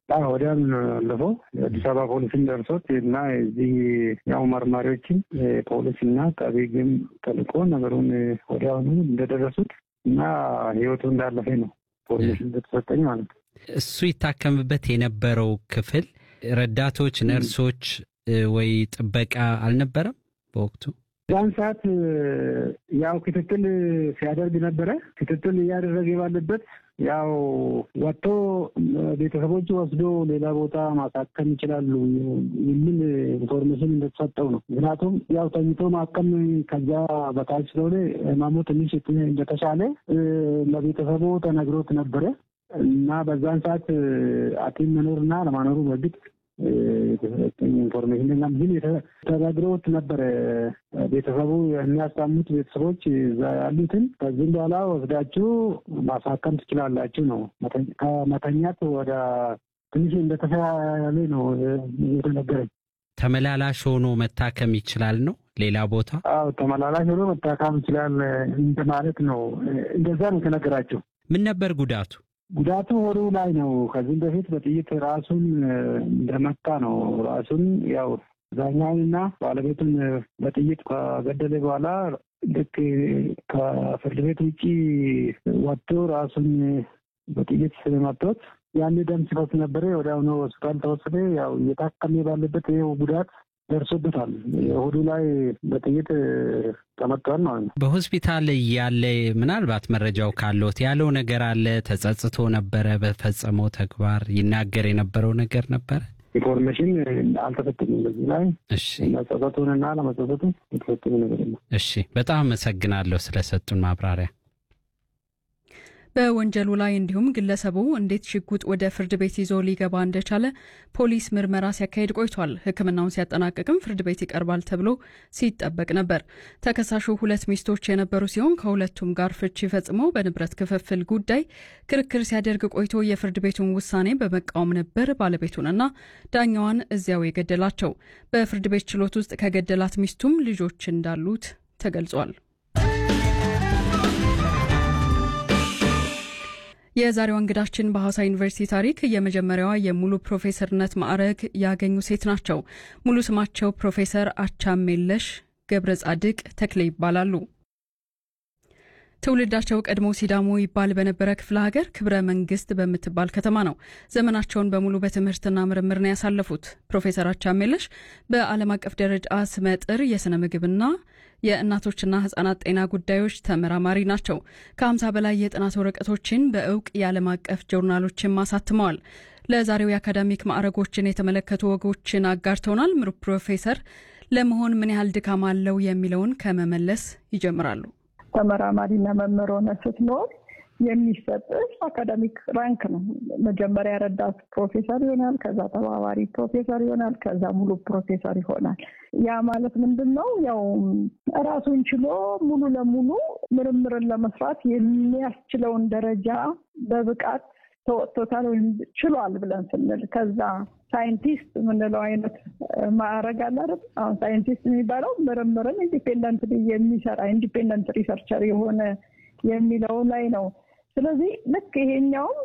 ወዲያም ያለፈው የአዲስ አበባ ፖሊስን ደርሶት እና እዚህ ያው መርማሪዎችን ፖሊስ እና አቃቤ ሕግም ተልኮ ነገሩን ወዲያውኑ እንደደረሱት እና ህይወቱ እንዳለፈ ነው ፖሊስ እንደተሰጠኝ ማለት ነው። እሱ ይታከምበት የነበረው ክፍል ረዳቶች፣ ነርሶች ወይ ጥበቃ አልነበረም በወቅቱ? ዛን ሰዓት ያው ክትትል ሲያደርግ ነበረ። ክትትል እያደረገ ባለበት ያው ወጥቶ ቤተሰቦች ወስዶ ሌላ ቦታ ማሳከም ይችላሉ የሚል ኢንፎርሜሽን እንደተሰጠው ነው። ምክንያቱም ያው ተኝቶ ማከም ከዛ በታች ስለሆነ ህመሙ ትንሽ እንደተሻለ ለቤተሰቡ ተነግሮት ነበረ እና በዛን ሰዓት ሐኪም መኖርና ለማኖሩ በግድ የተሰጠኝ ኢንፎርሜሽን ና ግን ተነግሮት ነበረ። ቤተሰቡ የሚያስታሙት ቤተሰቦች እዛ ያሉትን ከዚህም በኋላ ወስዳችሁ ማሳከም ትችላላችሁ ነው። ከመተኛት ወደ ትንሽ እንደተሻለ ነው የተነገረኝ። ተመላላሽ ሆኖ መታከም ይችላል ነው ሌላ ቦታ? አዎ ተመላላሽ ሆኖ መታከም ይችላል እንደማለት ነው። እንደዛ ነው የተነገራቸው። ምን ነበር ጉዳቱ? ጉዳቱ ሆዱ ላይ ነው። ከዚህም በፊት በጥይት ራሱን እንደመታ ነው። ራሱን ያው ዛኛውንና ባለቤቱን በጥይት ከገደለ በኋላ ልክ ከፍርድ ቤት ውጭ ወጥቶ ራሱን በጥይት ስለመቶት ያን ደም ሲፈስ ነበረ። ወዲያውኑ ሆስፒታል ተወሰደ። ያው እየታከመ ባለበት ይኸው ጉዳት ደርሶበታል። ሆዱ ላይ በጥይት ተመቷል ማለት ነው። በሆስፒታል ያለ ምናልባት መረጃው ካለት ያለው ነገር አለ። ተጸጽቶ ነበረ በፈጸመው ተግባር ይናገር የነበረው ነገር ነበረ። ኢንፎርሜሽን አልተሰጠኝም በዚህ ላይ እሺ፣ መጸጸቱንና ለመጸጸቱ የተሰጠኝ ነገር የለም። እሺ፣ በጣም አመሰግናለሁ ስለሰጡን ማብራሪያ። በወንጀሉ ላይ እንዲሁም ግለሰቡ እንዴት ሽጉጥ ወደ ፍርድ ቤት ይዞ ሊገባ እንደቻለ ፖሊስ ምርመራ ሲያካሄድ ቆይቷል። ሕክምናውን ሲያጠናቅቅም ፍርድ ቤት ይቀርባል ተብሎ ሲጠበቅ ነበር። ተከሳሹ ሁለት ሚስቶች የነበሩ ሲሆን ከሁለቱም ጋር ፍቺ ፈጽመው በንብረት ክፍፍል ጉዳይ ክርክር ሲያደርግ ቆይቶ የፍርድ ቤቱን ውሳኔ በመቃወም ነበር ባለቤቱንና ዳኛዋን እዚያው የገደላቸው። በፍርድ ቤት ችሎት ውስጥ ከገደላት ሚስቱም ልጆች እንዳሉት ተገልጿል። የዛሬዋ እንግዳችን በሐዋሳ ዩኒቨርሲቲ ታሪክ የመጀመሪያዋ የሙሉ ፕሮፌሰርነት ማዕረግ ያገኙ ሴት ናቸው። ሙሉ ስማቸው ፕሮፌሰር አቻሜለሽ ገብረ ጻድቅ ተክሌ ይባላሉ። ትውልዳቸው ቀድሞ ሲዳሞ ይባል በነበረ ክፍለ ሀገር ክብረ መንግስት በምትባል ከተማ ነው። ዘመናቸውን በሙሉ በትምህርትና ምርምር ነው ያሳለፉት። ፕሮፌሰር አቻሜለሽ በዓለም አቀፍ ደረጃ ስመጥር የሥነ ምግብና የእናቶችና ህጻናት ጤና ጉዳዮች ተመራማሪ ናቸው። ከ50 በላይ የጥናት ወረቀቶችን በእውቅ የዓለም አቀፍ ጆርናሎችን አሳትመዋል። ለዛሬው የአካዳሚክ ማዕረጎችን የተመለከቱ ወጎችን አጋርተውናል። ምሩ ፕሮፌሰር ለመሆን ምን ያህል ድካም አለው የሚለውን ከመመለስ ይጀምራሉ። ተመራማሪና መምህር ሆነ ስትኖር የሚሰጥሽ አካዳሚክ ራንክ ነው። መጀመሪያ ረዳት ፕሮፌሰር ይሆናል፣ ከዛ ተባባሪ ፕሮፌሰር ይሆናል፣ ከዛ ሙሉ ፕሮፌሰር ይሆናል። ያ ማለት ምንድን ነው? ያው ራሱን ችሎ ሙሉ ለሙሉ ምርምርን ለመስራት የሚያስችለውን ደረጃ በብቃት ተወጥቶታል ወይም ችሏል ብለን ስንል ከዛ ሳይንቲስት የምንለው አይነት ማዕረግ አለ አይደል? አሁን ሳይንቲስት የሚባለው ምርምርን ኢንዲፔንደንት የሚሰራ ኢንዲፔንደንት ሪሰርቸር የሆነ የሚለው ላይ ነው። ስለዚህ ልክ ይሄኛውም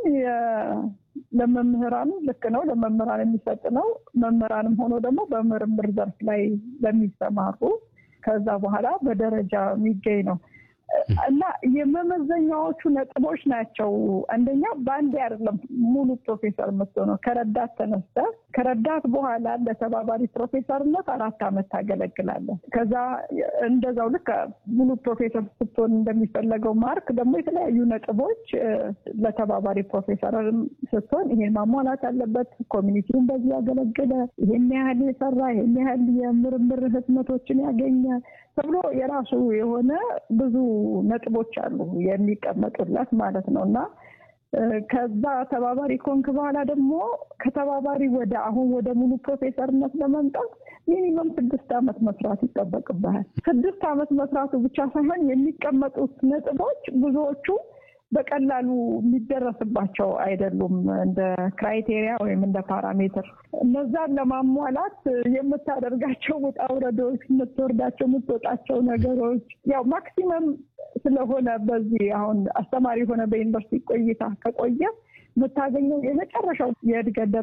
ለመምህራን ልክ ነው፣ ለመምህራን የሚሰጥ ነው። መምህራንም ሆኖ ደግሞ በምርምር ዘርፍ ላይ ለሚሰማሩ ከዛ በኋላ በደረጃ የሚገኝ ነው እና የመመዘኛዎቹ ነጥቦች ናቸው። አንደኛ በአንዴ አይደለም ሙሉ ፕሮፌሰር የምትሆነው። ከረዳት ተነስተ ከረዳት በኋላ ለተባባሪ ፕሮፌሰርነት አራት ዓመት ታገለግላለህ። ከዛ እንደዛው ልክ ሙሉ ፕሮፌሰር ስትሆን እንደሚፈለገው ማርክ ደግሞ የተለያዩ ነጥቦች ለተባባሪ ፕሮፌሰር ስትሆን ይሄን ማሟላት አለበት። ኮሚኒቲውን በዚህ ያገለገለ፣ ይሄን ያህል የሰራ፣ ይሄን ያህል የምርምር ህትመቶችን ያገኘ ተብሎ የራሱ የሆነ ብዙ ነጥቦች አሉ የሚቀመጡለት ማለት ነው እና ከዛ ተባባሪ ኮንክ በኋላ ደግሞ ከተባባሪ ወደ አሁን ወደ ሙሉ ፕሮፌሰርነት ለመምጣት ሚኒመም ስድስት ዓመት መስራት ይጠበቅብሃል። ስድስት ዓመት መስራቱ ብቻ ሳይሆን የሚቀመጡት ነጥቦች ብዙዎቹ በቀላሉ የሚደረስባቸው አይደሉም። እንደ ክራይቴሪያ ወይም እንደ ፓራሜትር እነዛን ለማሟላት የምታደርጋቸው ውጣ ውረዶች፣ የምትወርዳቸው የምትወጣቸው ነገሮች ያው ማክሲመም ስለሆነ በዚህ አሁን አስተማሪ የሆነ በዩኒቨርሲቲ ቆይታ ከቆየ የምታገኘው የመጨረሻው የእድገት